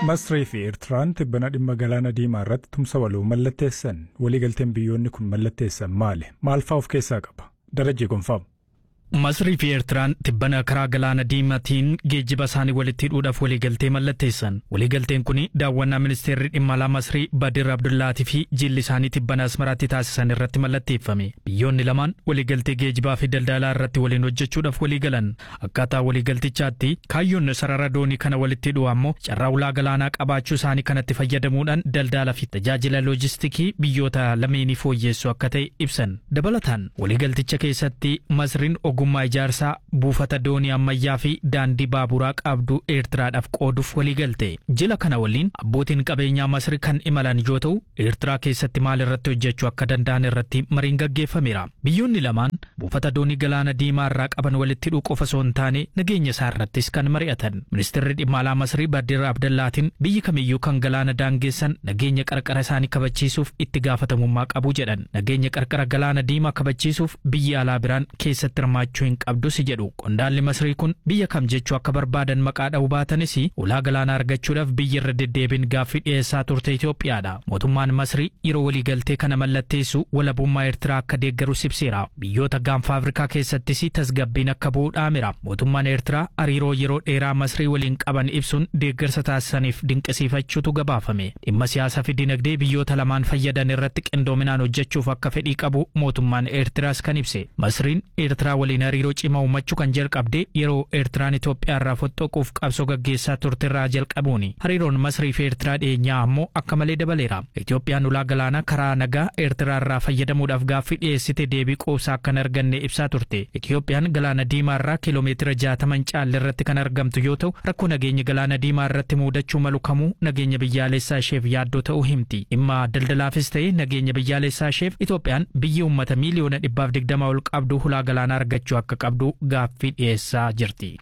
Masrii fi Eertiraan tibbana dhimma galaana diimaa irratti tumsa waloo mallatteessan waliigalteen biyyoonni kun mallatteessan maali? Maal fa'aa of keessaa qaba? Darajee gonfaamu. Masrii fi Eertiraan tibbana karaa galaana diimaatiin geejjiba isaanii walitti hidhuudhaaf waliigaltee mallatteessan. Waliigalteen kun daawwannaa ministeerri dhimma alaa Masrii Badir Abdullaatii fi jilli isaanii tibbana Asmaraatti taasisan irratti mallatteeffame. Biyyoonni lamaan waliigaltee geejjibaa fi daldalaa irratti waliin hojjechuudhaaf waliigalan. Akkaataa waliigaltichaatti kaayyoon sarara doonii kana walitti hidhuu ammoo carraa ulaa galaanaa qabaachuu isaanii kanatti fayyadamuudhaan daldalaa fi tajaajila loojistikii biyyoota lameenii fooyyessu akka ta'e ibsan. Dabalataan waliigalticha keessatti Masriin ogummaa ijaarsaa buufata doonii ammayyaa fi daandii baaburaa qabdu eertiraadhaaf qooduuf waliigalte jila kana waliin abbootiin qabeenyaa masri kan imalan yoo ta'u eertiraa keessatti maal irratti hojjechuu akka danda'an irratti mariin gaggeeffameera biyyoonni lamaan buufata doonii galaana diimaa irraa qaban walitti hidhuu qofa osoo hin taane nageenya isaa irrattis kan mari'atan ministeerri dhimma alaa masrii badir abdallaatiin biyyi kamiyyuu kan galaana daangeessan nageenya qarqara isaanii kabachiisuuf itti gaafatamummaa qabu jedhan nageenya qarqara galaana diimaa kabachiisuuf biyyi alaa biraan keessatti hirmaachuu hin qabdus jedhu qondaalli masrii kun biyya kam jechuu akka barbaadan maqaa dha'uu baatanis ulaa galaanaa argachuudhaaf biyyi irra deddeebiin gaaffii dhiyeessaa turte Itoophiyaadha mootummaan masrii yeroo waliigaltee kana mallatteessu walabummaa eertiraa akka deeggarus ibseera biyyoota gaanfa afrikaa keessattis tasgabbiin akka bu'u dhaamira mootummaan eertiraa hariiroo yeroo dheeraa masrii waliin qaban ibsuun deeggarsa taasisaniif dinqisiifachuutu gabaafame dhimma siyaasaa fi dinagdee biyyoota lamaan fayyadan irratti qindoominaan hojjechuuf akka fedhii qabu mootummaan eertiraas kan ibse masriin eertiraa waliin hariiroo cimaa uumachuu kan jalqabde yeroo eertiraan Itoophiyaa irraa fottoquuf qabsoo gaggeessaa turte irraa jalqabuuni hariiroon masrii fi eertiraa dhiyeenyaa ammoo akka malee dabaleera Itoophiyaan ulaa galaanaa karaa nagaa eertiraa irraa fayyadamuudhaaf gaaffii dhiyeessite deebii quubsaa akka hin arganne ibsaa turte Itoophiyaan galaana diimaa irraa kiiloomeetira jaataman caalle irratti kan argamtu yoo ta'u rakkoo nageenya galaana diimaa irratti muudachuu malu kamuu nageenya biyyaalessaa isheef yaaddoo ta'uu himti dhimma daldalaafis ta'e nageenya biyyaalessaa isheef Itoophiyaan biyyi uummata miiliyoona dhibbaaf digdama ol qabdu ulaa galaanaa argachuu akka qabdu gaaffii dhiyeessaa jirti.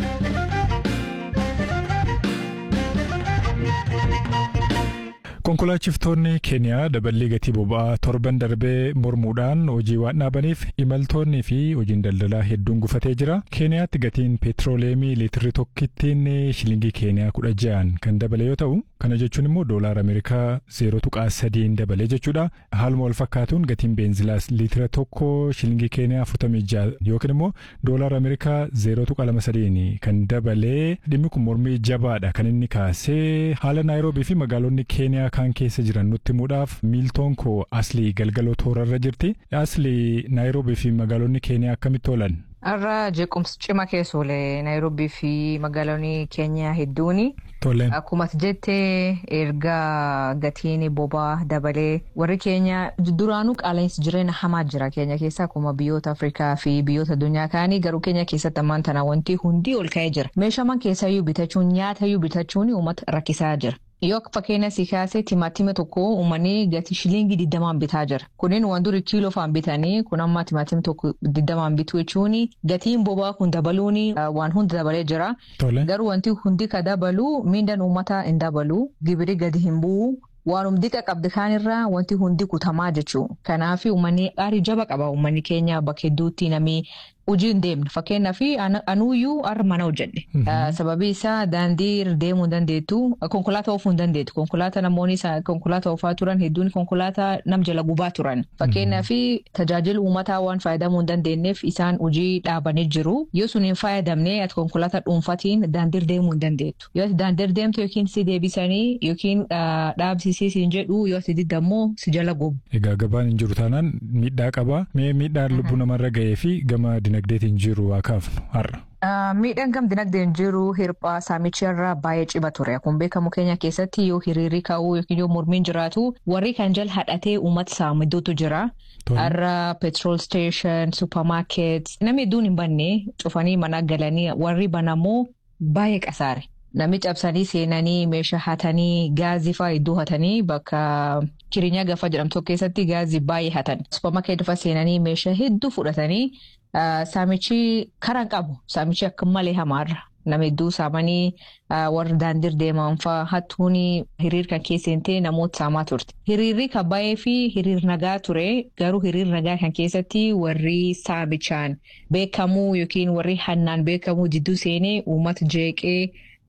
Konkolaachiftonni Keeniyaa daballii gatii boba'aa torban darbee mormuudhaan hojii waan dhaabaniif imaltoonnii fi hojiin daldalaa hedduun gufatee jira. Keeniyaatti gatiin peetirooleemii liitirri tokkittiin shilingii Keeniyaa kudha ja'an kan dabale yoo ta'u, kana jechuun immoo doolaara Ameerikaa zeeroo tuqaa sadiin dabale jechuudha. Haaluma wal fakkaatuun gatiin beenzilaas liitira tokko shilingii Keeniyaa afurtamii ja'a yookiin immoo doolaara Ameerikaa zeeroo tuqaa lama sadiin kan dabale dhimmi kun mormii jabaadha kan inni kaasee haala Naayiroobii fi magaalonni Keeniyaa kaan keessa jiran nutti himuudhaaf miiltoon koo aslii galgaloo toorarra jirti. Aslii Naayiroobii fi magaalonni Keeniyaa akkamitti oolan? Har'a jeequmsi cima keessa oole Naayiroobii fi magaalonni Keeniyaa hedduuni. Tole. Akkuma jettee erga gatiin bobaa dabalee warri keenya duraanuu qaala'insi jireenya hamaa jira keenya keessa akkuma biyyoota Afrikaa fi biyyoota addunyaa kaanii garuu keenya keessatti ammaan tana wanti hundi ol ka'ee jira. Meeshaaman keessayyuu bitachuun nyaatayyuu bitachuun uummata rakkisaa jira. Yoo fakkeenya si kaasee timaatima tokko uummanni gatii shilingii digdamaan bitaa jira. Kunin waan duri kiiloo faan bitanii kun amma timaatima tokko digdamaan bitu jechuun gatiin bobaa kun dabaluun waan hunda dabalee jira. Garuu wanti hundi ka dabalu miindaan uummataa hin dabalu gibiri gadi hin bu'u. Waanuma diqa qabdi kaanirraa wanti hundi kutamaa jechuudha. Kanaaf uummanni aarii jaba qaba uummanni keenya bakka hedduutti namni hojii hin deemne fakkeenyaaf anuuyyuu har'a mana hojjedhe. Sababii isaa daandii irra deemuu hin dandeettu konkolaataa oofuu hin dandeettu konkolaataa namoonni konkolaataa oofaa turan hedduun konkolaataa nam jala gubaa turan. Fakkeenyaaf tajaajila uummataa waan fayyadamuu hin dandeenyeef isaan hojii dhaabanii jiru. Yoo sun hin fayyadamne ati konkolaataa dhuunfatiin daandii irra deemuu hin dandeettu. Yoo ati daandii irra deemtu yookiin si deebisanii yookiin dhaabsisii siin jedhu yoo ati didammoo si jala gubu. Egaa gabaan hin jiru taanaan miidhaa qaba. Mee miidhaan lubbuu namarra gahee fi gama dinagdeetiin jiru haa kaafnu har'a. Miidhaan gam dinagdeen jiru hirphaa saamicharraa baay'ee cima ture. Akkuma beekamu keenya keessatti yoo hiriirri ka'uu yookiin yoo mormiin jiraatu warri kan jala hadhatee uummata saamiduutu jira. Har'a petrol station, supermarket namni hedduun hin banne cufanii mana galanii warri banamoo baay'ee qasaare. Namni cabsanii seenanii meeshaa hatanii gaazii fa'aa iddoo hatanii bakka kirinyaa gafa jedhamtu keessatti gaazii baay'ee hatan. Supermarket fa'aa seenanii meeshaa hedduu fudhatanii saamichi karaan qabu. Saamichi akka malee hamaarra. Nama hedduu saamanii warra daandii deeman fa'aa hattuun hiriir kan keessatti namoota saamaa turte. Hiriirri kan baay'ee fi hiriir nagaa ture. Garuu hiriir nagaa kan keessatti warri saamichaan beekamuu yookiin warri hannaan beekamuu jidduu seenee uummata jeeqee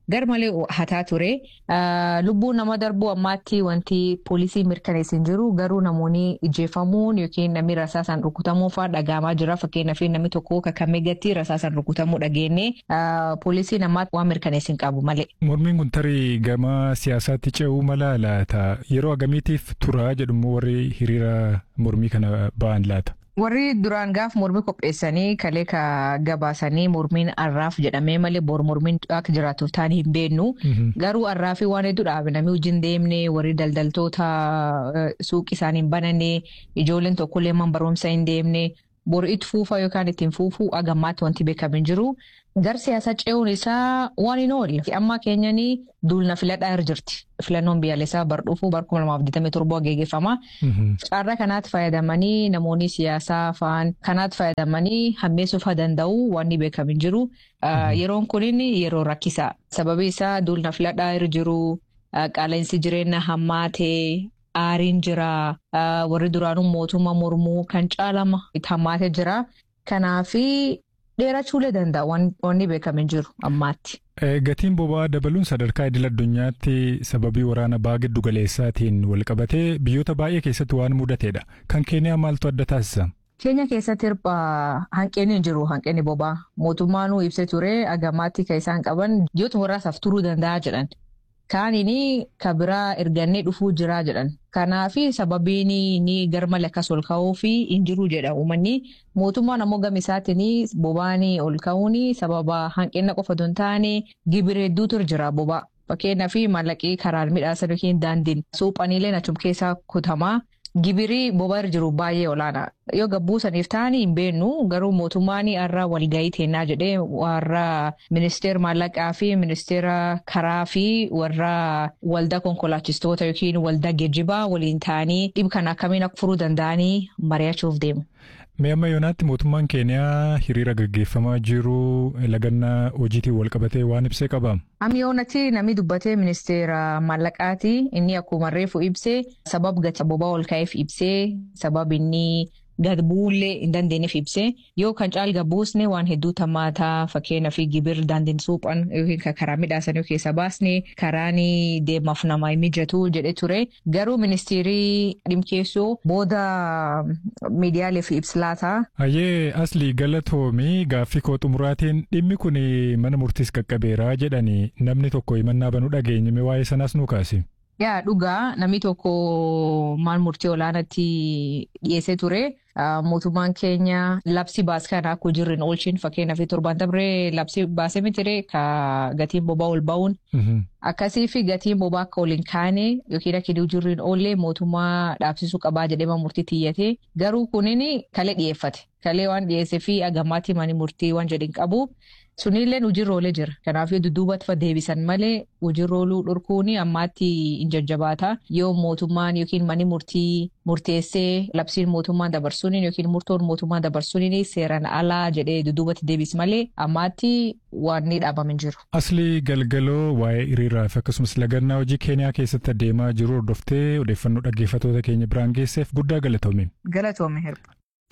gar malee hataa ture. Lubbuu nama darbuu ammaatti wanti poolisii mirkaneessa hin jiru garuu namoonni ijjeefamuun yookiin namni rasaasaan rukutamuu fa'aa dhagahamaa jira fakkeenyaaf namni tokko kakamee gatti rasaasaan rukutamuu dhageenye poolisiin ammaatti waan mirkaneessa hin qabu malee. Mormiin kun tarii gama siyaasaatti ce'uu mala laata yeroo agamiitiif tura jedhumoo warri hiriira mormii kana ba'an laata. Warri duraan gaaf mormii qopheessanii kalee ka gabaasanii mormiin arraaf jedhamee malee bor mormiin akka jiraatuuf ta'anii hin beeknu. Garuu arraafii waan hedduu dhaabe namni hojiin deemne warri daldaltoota suuqii isaanii hin bananne ijoolleen tokkollee man barumsa hin deemne bor itti fuufaa yookaan ittiin fuufuu agammaatti wanti beekamu hin jiru. Gar siyaasa ce'uun isaa waan hin oolle. Amma keenyaan duulna filadhaa irra jirti. Filannoon biyyaalessaa bar dhufuu bar kuma lamaaf digdamii torbaa geggeeffama. Carraa kanaatti fayyadamanii namoonni siyaasaa fa'aan kanaatti fayyadamanii hammeessuuf haa danda'u waan beekamu hin jiru. Yeroon kunin yeroo rakkisaa. Sababi isaa duulna filadhaa irra jiru qaala'insi jireenya hammaatee aariin jira. Warri duraanuu mootummaa mormuu kan caalama hammaatee jira. Kanaafi. dheerachuulee danda'a wanni beekamu hin jiru ammaatti. Gatiin boba'aa dabaluun sadarkaa idil addunyaatti sababii waraana ba'aa giddu galeessaatiin walqabatee biyyoota baay'ee keessatti waan mudateedha. Kan keeniyaa maaltu adda taasisa? Keenya keessatti hirphaa hanqinni hin jiru hanqinni boba'aa. Mootummaan ibsee ture agamaatti kan isaan qaban biyyoota warraasaaf turuu danda'a jedhan. Kaaniin ka biraa ergannee dhufuu jira jedhan. Kanaafi sababiin ni garmalee akkas ol ka'uu fi hin jiru jedha uummanni. Mootummaan ammoo gama isaatiin boba'aan ol ka'uun sababa hanqina qofa osoo hin taane gibira hedduutu jira boba'aa. Fakkeenyaaf maallaqii karaan midhaasan yookiin daandiin suuphaniilee achuma keessaa kutamaa. Gibirii boba'aa irra jiru baay'ee olaanaa. Yoo gabbuusaniif ta'anii hin beennu garuu mootummaan har'a walgahii teennaa jedhee warra ministeera maallaqaa fi ministeera karaa fi warra waldaa konkolaachistoota yookiin waldaa geejjibaa waliin ta'anii dhib kana akkamiin akka furuu danda'anii mari'achuuf deemu. Mee amma yoonaatti mootummaan keeniyaa hiriira gaggeeffamaa jiru lagannaa hojiitiin walqabatee waan ibsee qaba. Amma yoonatti namni dubbatee ministeera maallaqaati inni akkuma reefu ibsee sabab gati boba'aa ol ka'eef ibsee sabab inni gad bu'uullee hin dandeenyeef ibsee yoo kan caal gabbuusne waan hedduu tammaataa fakkeenyaaf gibir daandiin suuphan yookiin karaa midhaasan keessa baasne karaan deemaaf nama mijatu jedhe ture garuu ministeerii dhimkeessoo booda miidiyaaleef ibsilaataa. Hayyee aslii galatoomii gaaffii koo xumuraatiin dhimmi kun mana murtiis qaqqabeeraa jedhanii namni tokko himannaa banuu dhageenye waa'ee sanaas nu kaase. Yaa dhugaa namni tokko maal murtii olaanaatti dhiyeessee ture. Mootummaan keenya labsii baas kana akka hojiirra oolchin fakkeenyaaf torbaan dabree labsii baasee mitire ka gatiin boba'aa ol ba'uun. Akkasii fi gatiin boba'aa akka ol hin kaane yookiin akka hojiirra hin oolle mootummaa dhaabsisuu qabaa jedhee murtii tiyyate garuu kunin kalee dhiyeeffate. Kalee waan dhiyeessee fi agammaatti mani murtii waan jedhin qabu. Sunillee hojiirra oolee jira. Kanaaf yoo dudduubatti deebisan malee hojiirra ooluu dhorkuun ammaatti hin jajjabaata. Yoo mootummaan yookiin mani murtii murteessee labsiin mootummaa dabarsuun yookiin murtoon mootummaa dabarsuun seeraan alaa jedhee dudduubatti deebis malee ammaatti waan ni dhaabame hin jiru. Aslii galgaloo waa'ee hiriiraa fi akkasumas lagannaa hojii keeniyaa keessatti adeemaa jiru hordoftee odeeffannoo dhaggeeffattoota keenya biraan geesseef guddaa galatoome. Galatoome hirba.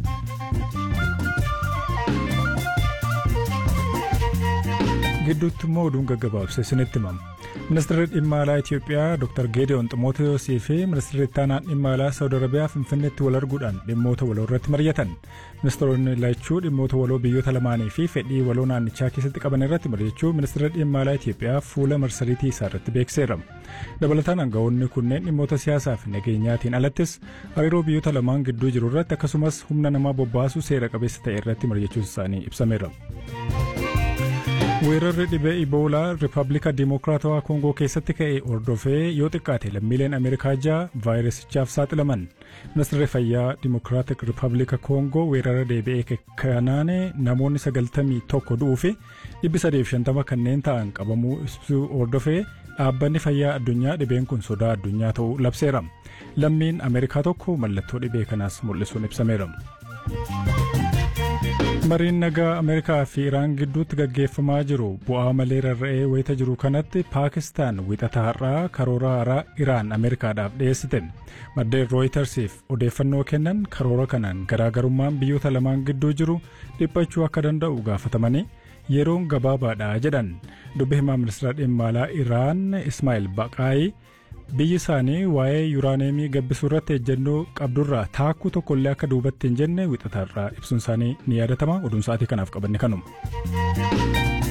gidduutti immoo oduun gaggabaabsee isinitti himama. Ministeerri dhimma alaa Itoophiyaa Dr. Geediyoon Ximootewosii fi ministeerri ittaanaan dhimma alaa Saawud Arabiyaa Finfinneetti wal arguudhaan dhimmoota waloo irratti mari'atan. Ministeeronni lachuu dhimmoota waloo biyyoota lamaanii fi fedhii waloo naannichaa keessatti qaban irratti mari'achuu ministeerri dhimma alaa Itoophiyaa fuula marsariitii isaa irratti beekseera. Dabalataan aangawoonni kunneen dhimmoota siyaasaa fi nageenyaatiin alattis hariiroo biyyoota lamaan gidduu jiru irratti akkasumas humna namaa bobbaasuu seera qabeessa ta'e irratti mari'achuun isaanii ibsameera. weerarri dhibee iboolaa riippaabilika dimokiraatawaa koongoo keessatti ka'e hordofee yoo xiqqaate lammiileen ameerikaa ja'a vaayirasichaaf saaxilaman ministeerri fayyaa dimokiraatik riippaabilika koongoo weerara deebi'ee kanaan namoonni sagaltamii tokko du'uu fi dhibbi sadeef shantama kanneen ta'an qabamuu ibsuu hordofee dhaabbanni fayyaa addunyaa dhibeen kun sodaa addunyaa ta'uu labseera lammiin ameerikaa tokko mallattoo dhibee kanaas mul'isuun ibsameera. mariin nagaa ameerikaa fi iraan gidduutti gaggeeffamaa jiru bu'aa malee rarra'ee wayita jiru kanatti paakistaan wixata har'aa karoora haaraa iraan ameerikaadhaaf dhiyeessite maddeen rooyitersiif odeeffannoo kennan karoora kanaan garaagarummaan biyyoota lamaan gidduu jiru dhiphachuu akka danda'u gaafatamanii yeroon gabaabaadha jedhan dubbi himaa ministeera dhimma alaa Iraan Ismaa'il Baqaayi biyyi isaanii waa'ee yuuraaneemii gabbisuu irratti ejjennoo qabdurraa taakkuu tokkollee akka duubatti hin jenne wixatarraa ibsuun isaanii ni yaadatama oduun sa'aatii kanaaf qabanne kanuma.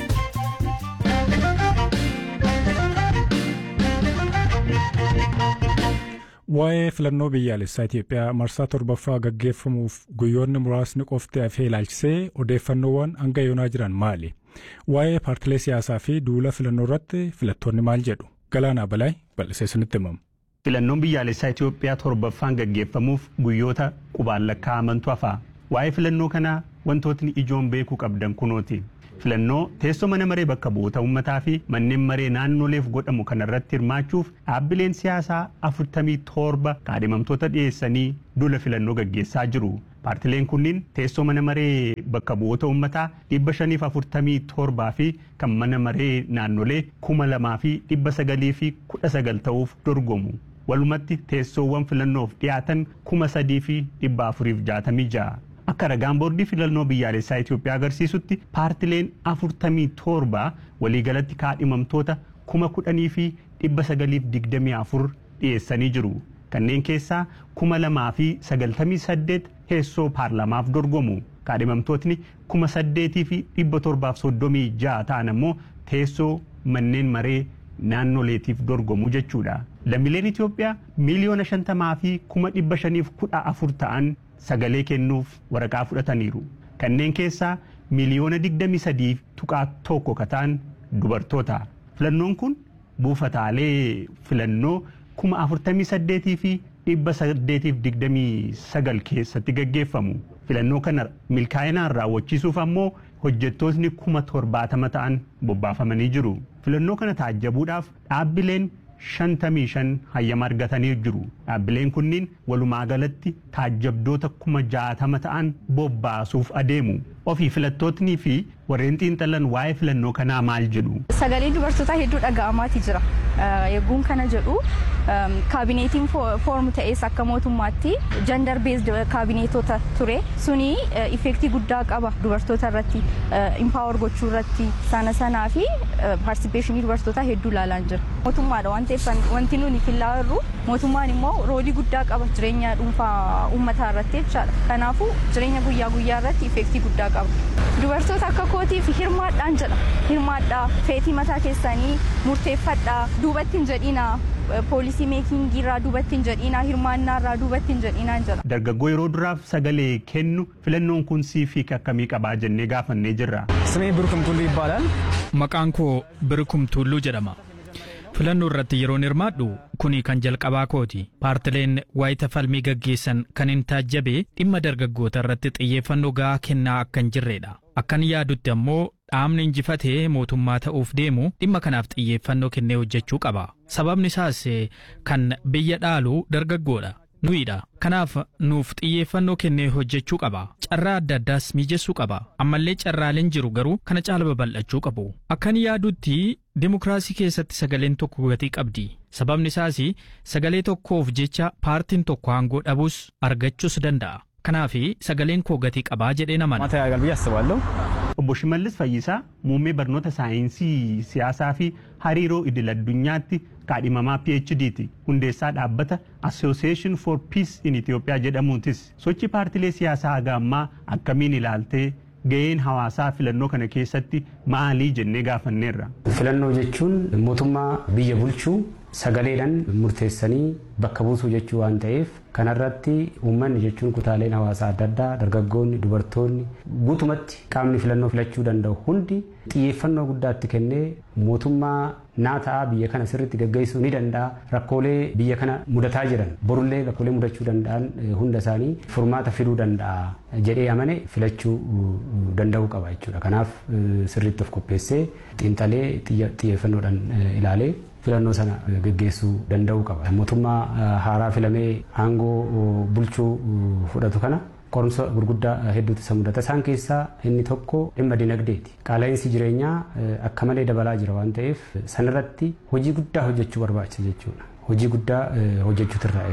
Waa'ee filannoo biyyaalessaa Itoophiyaa marsaa torbaffaa gaggeeffamuuf guyyoonni muraasni qofti hafee ilaalchisee odeeffannoowwan hanga yoonaa jiran maali? Waa'ee paartilee siyaasaa fi duula filannoo irratti filattoonni maal jedhu? Galaanaa Balaay bal'isee isinitti himamu. Filannoon biyyaalessaa Itoophiyaa torbaffaan gaggeeffamuuf guyyoota qubaan lakkaa'amantu hafa. Waa'ee filannoo kanaa wantootni ijoon beekuu qabdan kunooti. filannoo teessoo mana maree bakka bu'oota uummataa fi manneen maree naannoleef godhamu kanarratti hirmaachuuf dhaabbileen siyaasaa afurtamii torba kaadhimamtoota dhiyeessanii duula filannoo gaggeessaa jiru. Paartileen kunniin teessoo mana maree bakka bu'oota uummataa dhibba shaniif afurtamii torbaa fi kan mana maree naannolee kuma lamaa fi dhibba sagalii fi kudha sagal ta'uuf dorgomu. Walumatti teessoowwan filannoof dhiyaatan kuma sadii fi dhibba afuriif jaatamii ja'a. Akka ragaan boordii filannoo biyyaalessaa Itoophiyaa agarsiisutti paartileen afurtamii torba waliigalatti kaadhimamtoota kuma kudhanii fi dhibba sagaliif digdamii afur dhiyeessanii jiru. Kanneen keessaa kuma lamaa fi sagaltamii saddeet teessoo paarlamaaf dorgomu. Kaadhimamtootni kuma saddeetii fi dhibba torbaaf soddomii ja'a ta'an ammoo teessoo manneen maree naannoleetiif dorgomu jechuudha. Lammiileen Itoophiyaa miiliyoona shantamaa fi kuma dhibba shaniif kudha afur ta'an sagalee kennuuf waraqaa fudhataniiru. Kanneen keessaa miiliyoona digdamii sadii tuqaa tokko kataan dubartoota. Filannoon kun buufataalee filannoo kuma afurtamii saddeetii fi dhibba saddeetiif digdamii sagal keessatti gaggeeffamu. Filannoo kana milkaa'inaan raawwachiisuuf ammoo hojjettootni kuma torbaatama ta'an bobbaafamanii jiru. Filannoo kana taajjabuudhaaf dhaabbileen shantamii shan hayyama argatanii jiru. Dhaabbileen kunniin walumaa galatti taajjabdoota kuma jaatama ta'an bobbaasuuf adeemu. Ofii filattootnii fi warreen xiinxalan waa'ee filannoo kanaa maal jedhu. Sagalee dubartootaa hedduu dhaga'amaati jira. Yegguun kana jedhu kaabineetiin foormu ta'es akka mootummaatti jandar beesd kaabineetota ture suni ifeektii guddaa qaba dubartoota irratti impaawar gochuu irratti sana sanaa fi paartisipeeshinii dubartootaa hedduu ilaalaan jira. Mootummaadha waan ta'eef wanti nuni fillaa jirru mootummaan immoo roolii guddaa qaba jireenya dhuunfaa uummataa irratti jechaadha. Kanaafuu jireenya guyyaa guyyaa irratti ifeektii guddaa qaba. Dubartoota akka kootiif hirmaadhaan jedha. Hirmaadhaa feetii mataa keessanii murteeffadhaa duubatti hin jedhinaa. poolisii meekingii irraa duubatti hin jedhinaa hirmaannaa irraa duubatti hin jedhinaa jedha. Dargaggoo yeroo duraaf sagalee kennu filannoon kun siif akkamii qabaa jennee gaafannee jirra. Simee Birkum Tulluu ይባላል። Maqaan koo Birkum Tulluu jedhama. Filannoo irratti yeroon hirmaadhu kuni kan jalqabaa kooti. Paartileen waayita falmii gaggeessan kan hin taajjabe dhimma dargaggoota irratti xiyyeeffannoo gahaa kennaa akka hin jirredha. Akkan yaadutti ammoo dhaabni injifatee mootummaa ta'uuf deemu dhimma kanaaf xiyyeeffannoo kennee hojjechuu qaba. Sababni isaas kan biyya dhaalu dargaggoodha. Nuyiidha. Kanaaf nuuf xiyyeeffannoo kennee hojjechuu qaba. Carraa adda addaas mijeessuu qaba. Ammallee carraaleen jiru garuu kana caala babal'achuu qabu. Akkan yaadutti dimokiraasii keessatti sagaleen tokko gatii qabdi. Sababni isaas sagalee tokkoof jecha paartiin tokko aangoo dhabuus argachuus danda'a. Kanaaf sagaleen koo gatii qabaa jedhee namana. ማታ ያጋል ብዬ አስባለሁ። Obbo Shimallis Fayyisaa muummee barnoota saayinsii siyaasaa fi hariiroo idil addunyaatti kaadhimamaa PhD'ti. Hundeessaa dhaabbata Association for Peace in Ethiopia jedhamuutis sochii paartilee siyaasaa haga ammaa akkamiin ilaaltee ga'een hawaasaa filannoo kana keessatti maalii jennee gaafanneerra. Filannoo jechuun mootummaa biyya bulchuu sagaleedhaan murteessanii bakka buusuu jechuu waan ta'eef kanarratti uummanni jechuun kutaaleen hawaasaa adda addaa dargaggoonni dubartoonni guutumatti qaamni filannoo filachuu danda'u hundi xiyyeeffannoo guddaatti kennee mootummaa naa ta'aa biyya kana sirriitti gaggeessuu ni danda'a rakkoolee biyya kana mudataa jiran borullee rakkoolee mudachuu danda'an hunda isaanii furmaata fiduu danda'a jedhee amane filachuu danda'uu qaba jechuudha kanaaf sirriitti of qopheessee xiinxalee xiyyeeffannoodhaan ilaalee filannoo sana gaggeessuu danda'uu qaba. Mootummaa haaraa filamee aangoo bulchuu fudhatu kana qorumsa gurguddaa hedduutu isa mudata. Isaan keessaa inni tokko dhimma dinagdeeti. Qaala'insi jireenyaa akka malee dabalaa jira waan ta'eef sanarratti hojii guddaa hojjechuu barbaachisa jechuudha. Hojii guddaa hojjechuutu irraa eegama.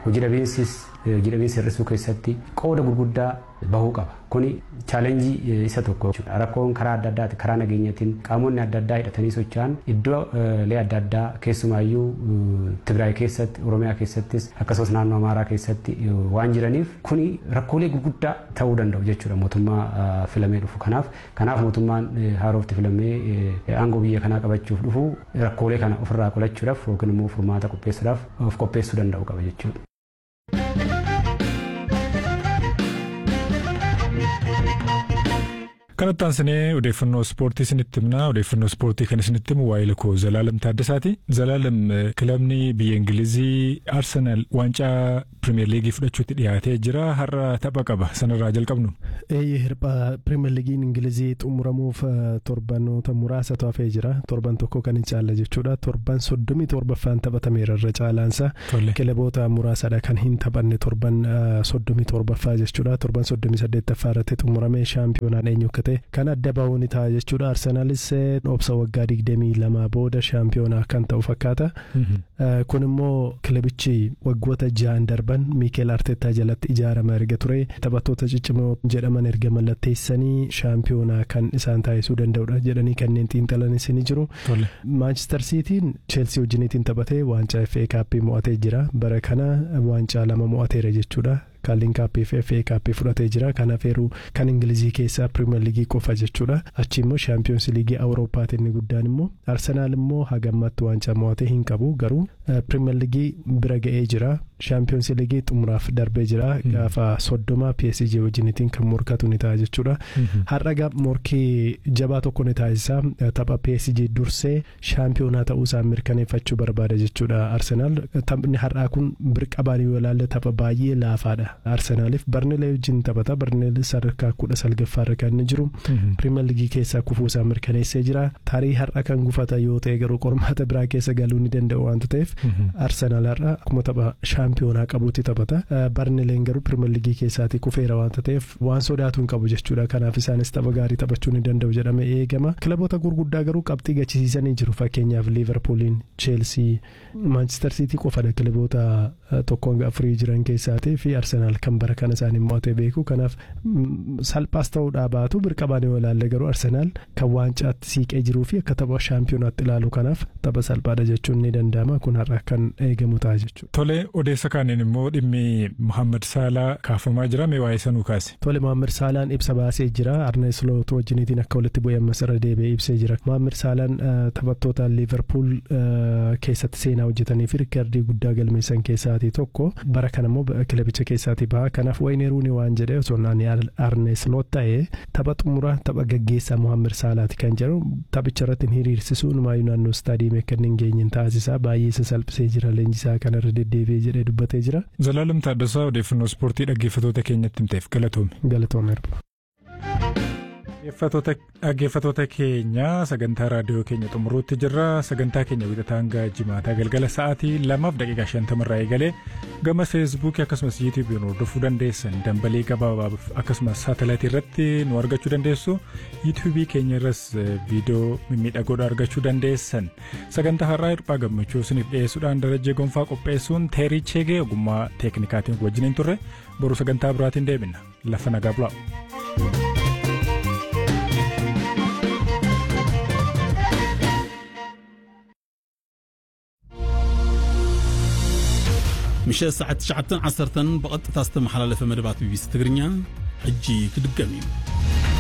hojii dhabiinsis hojii dhabiinsa hir'isuu keessatti qooda gurguddaa bahuu qaba. Kuni chaalenjii isa tokko jechuudha. Rakkoon karaa adda addaati karaa nageenyatiin qaamonni adda addaa hidhatanii socho'an iddoolee adda addaa keessumaayyuu Tigraay keessatti Oromiyaa keessattis akkasumas naannoo Amaaraa keessatti waan jiraniif kuni rakkoolee gurguddaa ta'uu danda'u jechuudha mootummaa filamee dhufu kanaaf kanaaf mootummaan haarofti filamee aangoo biyya kanaa qabachuuf dhufu rakkoolee kana ofirraa qolachuudhaaf yookiin immoo furmaata qopheessuudhaaf of qopheessuu danda'u qaba jechuudha. kanatti aansinee odeeffannoo ispoortii isinitti himna odeeffannoo ispoortii kan isinitti himu waa'ee lakoo zalaalam taaddasaati zalaalam kilabni biyya ingilizii arsenaal waancaa pirimeer liigii fudhachuutti dhiyaatee jira har'a tapha qaba sanarraa jalqabnu. eeyyee hirphaa pirimeer liigiin ingilizii xumuramuuf torbanoota muraasatu hafee jira torban tokko kan hin caalle jechuudha torban soddomii torbaffaan taphatameera irra caalaansa kilaboota muraasadha kan hin taphanne torban soddomii torbaffaa jechuudha torban soddomii saddeettaffaa irratti xumuramee shaampiyoonaan eenyu akka ta'e kan adda bahuun ta'a jechuudha arsenaalis obsa waggaa digdamii lama booda shaampiyoonaa kan ta'u fakkaata kun immoo kilabichi waggoota ja'an darban miikeel arteetaa jalatti ijaarama erga ture taphattoota ciccimoo jedhaman erga mallatteessanii shaampiyoonaa kan isaan taasisuu danda'udha jedhanii kanneen xiinxalanis ni jiru maanchister siitiin cheelsii wajjiniitiin taphatee waancaa fa kaappii mo'atee jira bara kana waancaa lama mo'ateera jechuudha kaaliin kaappii fi fa kaappii fudhatee jira kan hafeeru kan ingilizii keessaa pirimeer liigii qofa jechuudha achi immoo shaampiyoonsi liigii awuroopaati inni guddaan immoo arsenaal immoo hagammatti waancaa mo'atee hin qabu garuu pirimeer liigii bira ga'ee jira shaampiyoonsi liigii xumuraaf darbee jira gaafa soddoma psg wajjinitiin kan morkatu ni ta'a jechuudha har'a morkii jabaa tokko ni taasisa tapha psg dursee shaampiyoonaa ta'uu isaa mirkaneeffachuu barbaada jechuudha arsenaal taphni har'aa kun birqabaan yoo ilaalle tapha baay'ee laafaadha arsenaaliif barneelee wajjin taphata barneelee sadarkaa kudha salgaffaarra kan inni jiru pirimeer liigii keessaa kufuu isaa mirkaneessee jira tarii har'a kan gufata yoo ta'e garuu qormaata biraa keessa galuu ni danda'u waanta ta'eef arsenaal har'a akkuma tapha shaampiyoonaa qabuutti taphata barneeleen garuu pirimeer liigii keessaati kufeera waanta ta'eef waan sodaatu hin qabu jechuudha kanaaf isaanis tapha gaarii taphachuu ni danda'u jedhame eegama kilaboota gurguddaa garuu qabxii gachisiisanii jiru fakkeenyaaf liiverpuuliin cheelsii maanchister siitii qofadha kilaboota tokkoon afurii jiran keessaatii fi arsenaal kan bara kana isaanii mo'atee beeku kanaaf salphaas ta'uudhaa baatu birqabaan yoo ilaalle garuu arsenaal kan waancaatti siiqee jiruu fi akka tapha shaampiyonaatti ilaalu kanaaf tapha salphaadha jechuun ni danda'ama kun har'a kan eegamu ta'a jechuudha. Tole odeessa kaaniin immoo dhimmi Muhammad Saalaa kaafamaa jira mee waa'ee sanuu kaase. Tole Muhammad Saalaan ibsa baasee jira Arne Sloot wajjiniitiin akka walitti bu'ee ammas irra deebi'ee ibsee jira. Muhammad Saalaan taphattoota Liverpool keessatti seenaa hojjetanii fi riikardii guddaa galmeessan keessaatii tokko bara kana immoo kilabicha keessaatii baha kanaaf wayne ruuni waan jedhee osoo naani Arne Sloot ta'ee tapha xumura tapha gaggeessaa Muhammad Saalaati kan jedhu taphicha irratti hiriirsisuun maayuu naannoo istaadiyeemii akka hin geenye taasisaa baay'ee isa salphisee jira leenjisaa kanarra deddeebi'ee jedhee dubbatee jira. Zalaalam Taaddasaa odeeffannoo ispoortii dhaggeeffatoota keenyatti himteef galatoome. Galatoome. Dhaggeeffatoota keenya sagantaa raadiyoo keenya xumuruutti jirra sagantaa keenya wixataa hanga jimaataa galgala sa'aatii lamaaf daqiiqaa shantamarraa eegalee gama feesbuukii akkasumas yuutuubiin hordofuu dandeessan dambalii gabaabaaf akkasumas saatalaayitii irratti nu argachuu dandeessu yuutuubii keenya irras viidiyoo mimmiidhagoodha argachuu dandeessan sagantaa har'aa hirphaa gammachuu isiniif dhiyeessuudhaan darajee gonfaa qopheessuun teerii cheegee ogummaa teeknikaatiin wajjiniin turre boru sagantaa biraatiin deebina lafa nagaa bulaa. ምሸት ሰዓት 9 10 ብቐጥታ ዝተመሓላለፈ መደባት ቢቢሲ ትግርኛ ሕጂ ክድገም እዩ